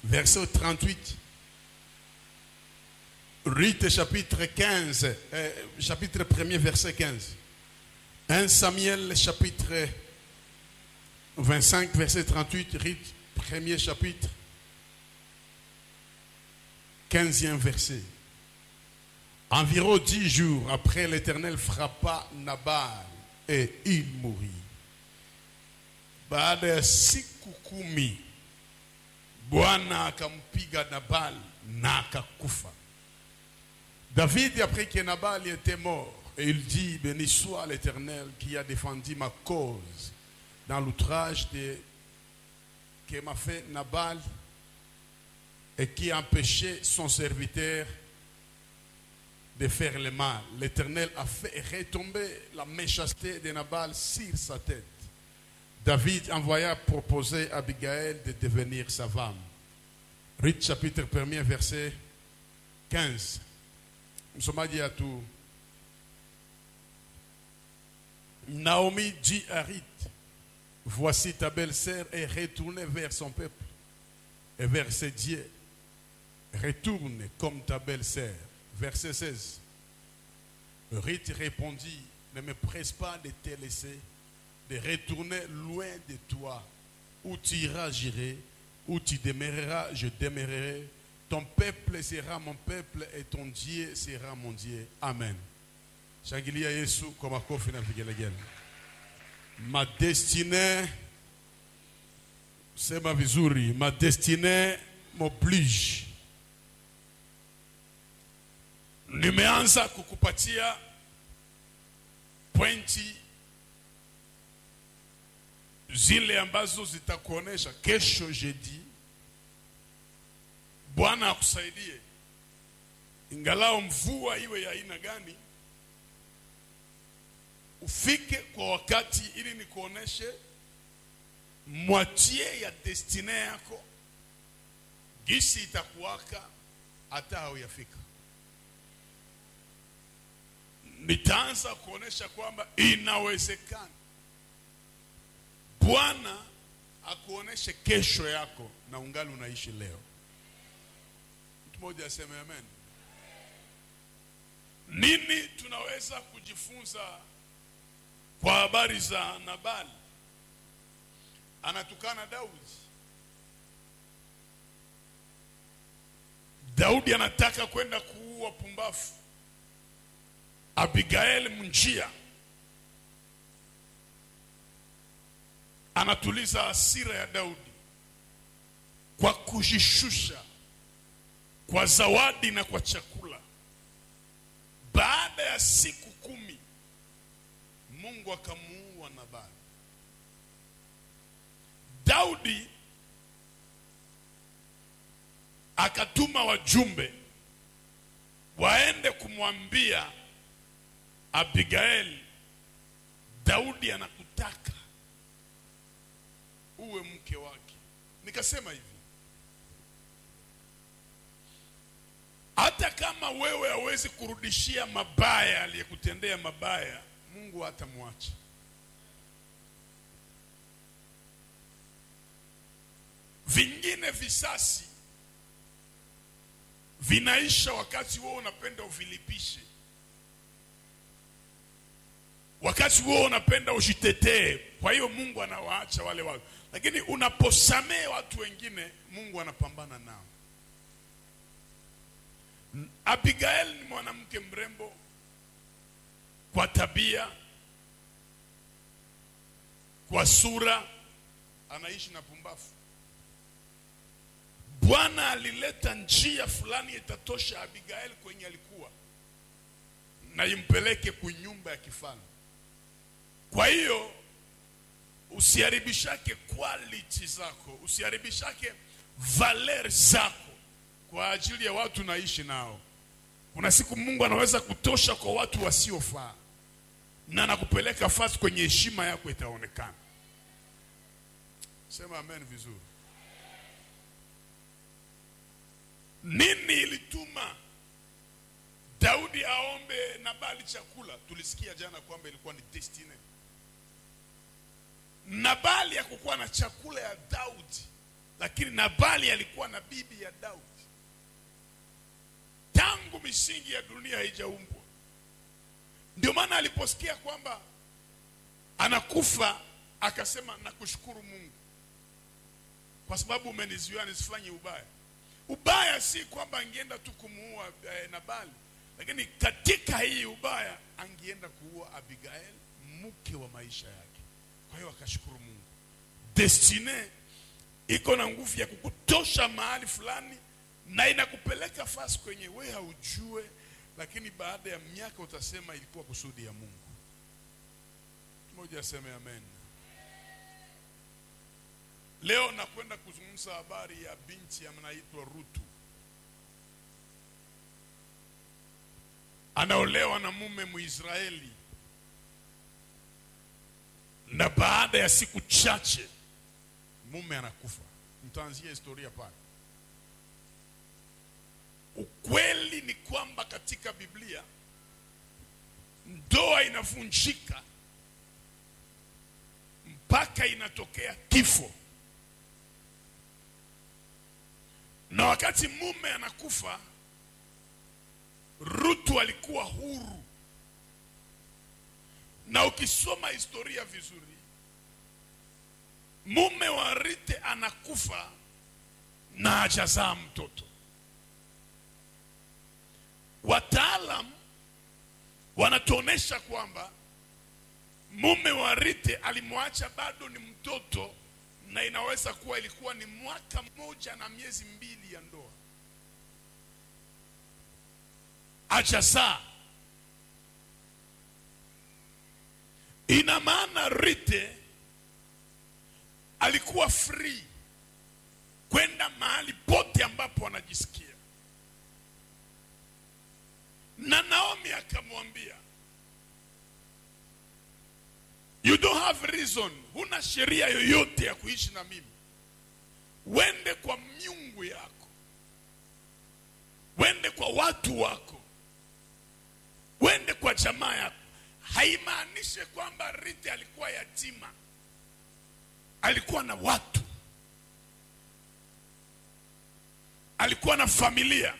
verset 38. Rite chapitre 15, euh, chapitre 1er, verset 15. 1 Samuel chapitre 25, verset 38. Rite, premier chapitre, 15e verset. Environ dix jours après, l'Éternel frappa Nabal et il mourit. Baada ya siku kumi, Bwana akampiga Nabal na akakufa. David apprit que Nabal était mort et il dit, béni soit l'Éternel qui a défendu ma cause dans l'outrage de- que m'a fait Nabal et qui a empêché son serviteur de faire le mal. L'Éternel a fait retomber la méchanceté de Nabal sur sa tête. David envoya proposer à Abigail de devenir sa femme. Ruth chapitre 1er verset 15. Msomaji à tout. Naomi dit à Ruth, voici ta belle-sœur est retournée vers son peuple et vers ses dieux. Retourne comme ta belle-sœur. Verset 16. Ruth répondit, ne me presse pas de te laisser, de retourner loin de toi. Où tu iras, j'irai. Où tu demeureras, je demeurerai. Ton peuple sera mon peuple et ton Dieu sera mon Dieu. Amen. Shangilia Yesu kwa makofi na vigelegele. Ma destinée, sema vizuri, ma destinée m'oblige. Nimeanza kukupatia pointi zile ambazo zitakuonesha kesho jeudi Bwana akusaidie, ingalao mvua iwe ya aina gani, ufike kwa wakati, ili nikuoneshe mwatie ya destine yako gisi itakuwaka hata hauyafika. Nitaanza kuonesha kwamba inawezekana Bwana akuoneshe kesho yako na ungali unaishi leo. Mtu mmoja aseme amen. Nini tunaweza kujifunza kwa habari za Nabali? Anatukana Daudi. Daudi anataka kwenda kuua pumbafu Abigail mnjia anatuliza hasira ya Daudi kwa kujishusha kwa zawadi na kwa chakula. Baada ya siku kumi Mungu akamuua Nabali. Daudi akatuma wajumbe waende kumwambia Abigail, Daudi anakutaka uwe mke wake. Nikasema hivi, hata kama wewe hawezi kurudishia mabaya aliyekutendea mabaya, Mungu hatamwacha. Vingine visasi vinaisha wakati wewe unapenda uvilipishe, wakati wewe unapenda ujitetee. Kwa hiyo Mungu anawaacha wale watu, lakini unaposamee watu wengine, Mungu anapambana nao. Abigail ni mwanamke mrembo kwa tabia, kwa sura, anaishi na pumbafu. Bwana alileta njia fulani itatosha Abigail kwenye alikuwa na impeleke kunyumba ya kifalme. Kwa hiyo usiharibishake quality zako, usiharibishake valer zako kwa ajili ya watu naishi nao. Kuna siku Mungu anaweza kutosha kwa watu wasiofaa na nakupeleka fasi kwenye heshima yako itaonekana. Sema amen vizuri. Nini ilituma Daudi aombe Nabali chakula? Tulisikia jana kwamba ilikuwa ni destiny. Nabali hakukuwa na chakula ya Daudi lakini nabali alikuwa na bibi ya daudi tangu misingi ya dunia haijaumbwa ndio maana aliposikia kwamba anakufa akasema nakushukuru mungu kwa sababu umenizuia nisifanye ubaya ubaya si kwamba angeenda tu kumuua eh, nabali lakini katika hii ubaya angeenda kuua abigail mke wa maisha yake kwa hiyo akashukuru mungu destine iko na nguvu ya kukutosha mahali fulani na inakupeleka fasi kwenye we haujue lakini baada ya miaka utasema ilikuwa kusudi ya mungu moja aseme amen leo nakwenda kuzungumza habari ya binti anaitwa rutu anaolewa na mume muisraeli na baada ya siku chache mume anakufa mtaanzia historia pale ukweli ni kwamba katika biblia ndoa inavunjika mpaka inatokea kifo na wakati mume anakufa rutu alikuwa huru na ukisoma historia vizuri mume wa rite anakufa na hajazaa mtoto wataalam wanatuonesha kwamba mume wa rite alimwacha bado ni mtoto na inaweza kuwa ilikuwa ni mwaka mmoja na miezi mbili ya ndoa hajazaa ina maana rite alikuwa free kwenda mahali pote ambapo anajisikia na naomi akamwambia you don't have reason huna sheria yoyote ya kuishi na mimi wende kwa miungu yako wende kwa watu wako wende kwa jamaa yako haimaanishe kwamba rite alikuwa yatima alikuwa na watu alikuwa na familia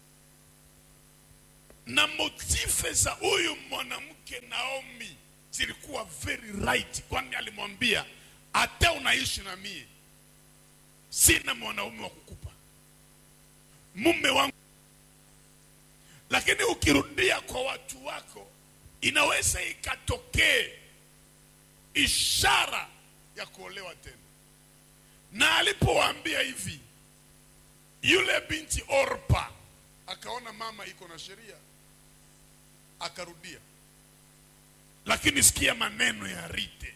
na motife za huyu mwanamke naomi zilikuwa very right kwani alimwambia hata unaishi na mie sina mwanaume wa kukupa mume wangu lakini ukirudia kwa watu wako inaweza ikatokee ishara ya kuolewa tena na alipowaambia hivi yule binti orpa akaona mama iko na sheria akarudia lakini sikia maneno ya rite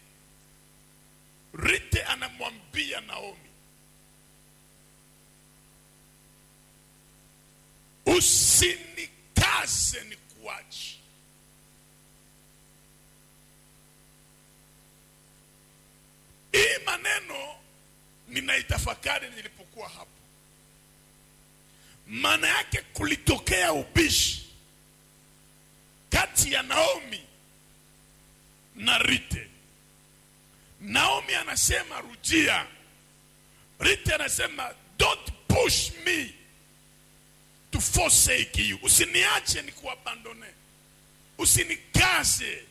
rite anamwambia naomi usinikaze ni kuachi hii maneno ninaitafakari nilipokuwa hapo maana yake kulitokea ubishi kati ya naomi na rite naomi anasema rujia rite anasema don't push me to forsake you usiniache ni kuabandone usinikaze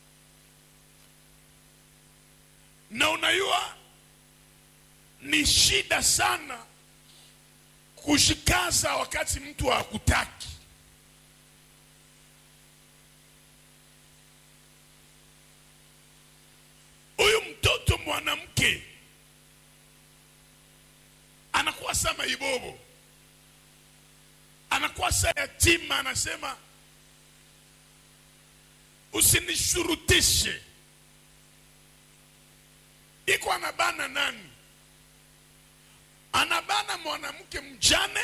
na unajua ni shida sana kushikaza wakati mtu hakutaki huyu mtoto mwanamke anakuwa sama ibobo anakuwa sa yatima anasema usinishurutishe iko anabana nani anabana mwanamke mjane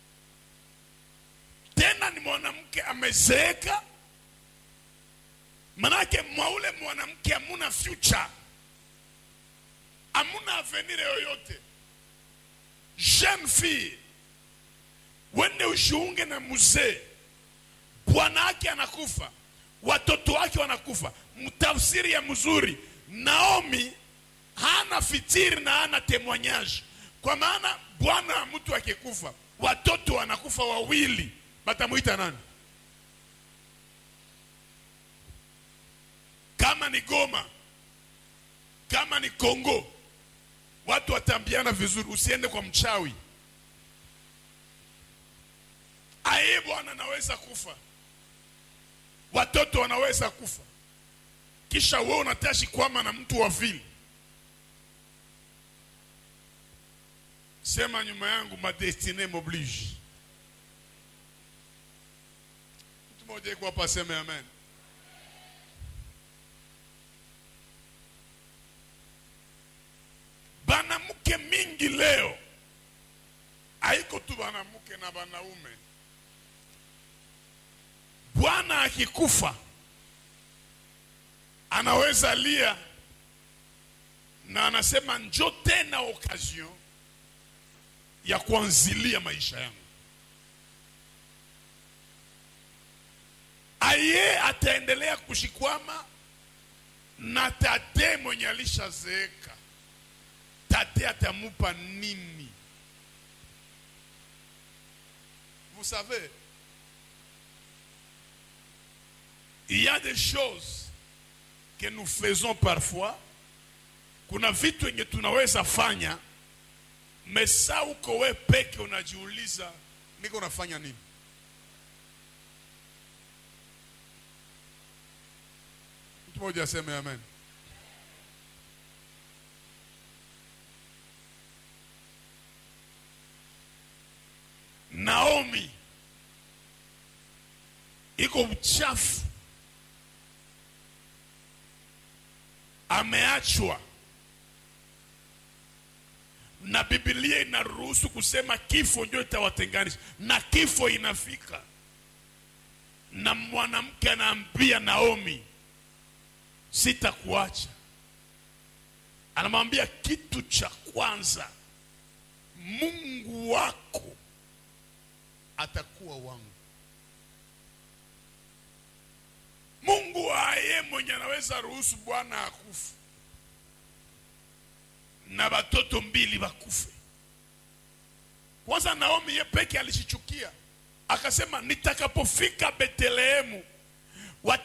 tena ni mwanamke amezeeka manake mwaule mwanamke amuna future amuna avenir yoyote jeune fille wende ushiunge na mzee bwana wake anakufa watoto wake wanakufa mtafsiri ya mzuri naomi hana fitiri na hana temwanyaji kwa maana bwana mtu akikufa watoto wanakufa wawili batamwita nani kama ni goma kama ni kongo watu watambiana vizuri usiende kwa mchawi aye bwana anaweza kufa watoto wanaweza kufa kisha wewe unatashi kwama na mtu wa vile sema nyuma yangu ma destine m'oblige mtu mmoja iko hapa aseme amen banamuke mingi leo haiko tu banamuke na banaume bwana akikufa anaweza lia na anasema njo tena occasion ya kuanzilia maisha yangu aye ataendelea kushikwama na tate mwenye alishazeeka tate atamupa nini vous savez il y a des choses que nous faisons parfois kuna vitu yenye tunaweza fanya mesa uko we peke unajiuliza niko nafanya nini mtu mmoja aseme amen naomi iko mchafu ameachwa na Biblia inaruhusu kusema kifo ndio itawatenganisha, na kifo inafika, na mwanamke anaambia Naomi, sitakuacha. Anamwambia kitu cha kwanza, Mungu wako atakuwa wangu. Mungu aye mwenye anaweza ruhusu bwana akufe na watoto mbili wakufe. Kwanza Naomi ye peke alishichukia, akasema nitakapofika Betlehemu